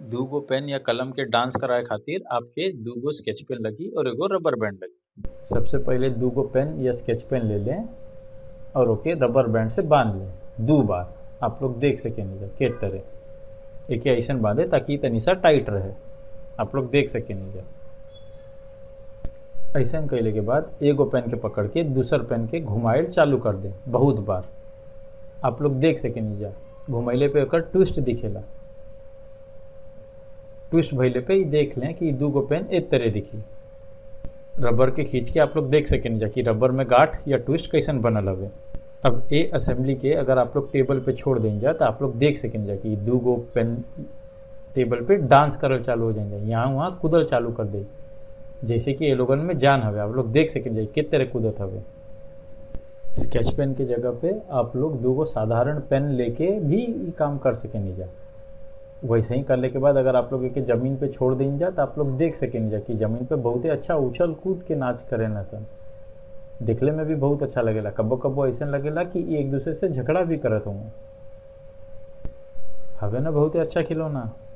दूगो पेन या कलम के डांस कराए खातिर आपके दूगो स्केच पेन लगी और एगो रबर बैंड लगी सबसे पहले दूगो पेन या स्केच पेन ले लें और ओके रबर बैंड से बांध लें दो बार आप लोग देख सकें नीचे के तरह एक ऐसा बांधे ताकि तनी सा टाइट रहे आप लोग देख सकें नीचे ऐसा कैले के बाद एगो पेन के पकड़ के दूसर पेन के घुमाइल चालू कर दें बहुत बार आप लोग देख सकें नीचा घुमैले पे ओकर ट्विस्ट दिखेला ट्विस्ट भैले पे ही देख लें कि दूगो पेन एक तरह दिखी रबर के खींच के आप लोग देख सकें नीचा कि रबर में गांठ या ट्विस्ट कैसन बनल हवे अब ए असेंबली के अगर आप लोग टेबल पे छोड़ देंगे तो आप लोग देख सकें जा कि दूगो पेन टेबल पे डांस करल चालू हो जाएंगे यहाँ वहाँ कूदल चालू कर दे जैसे कि ये लोगन में जान हवे आप लोग देख सकें जाए किस तरह कूदत हवे स्केच पेन के जगह पे आप लोग दूगो साधारण पेन लेके भी ई काम कर सकें जा वैसे ही करने के बाद अगर आप लोग एक जमीन पे छोड़ दें जा तो आप लोग देख सकें जा कि जमीन पे बहुत ही अच्छा उछल कूद के नाच करे ना सन दिखले में भी बहुत अच्छा लगेला कबो कबो ऐसा लगेला कि एक दूसरे से झगड़ा भी करत हूँ हवे ना बहुत ही अच्छा खिलौना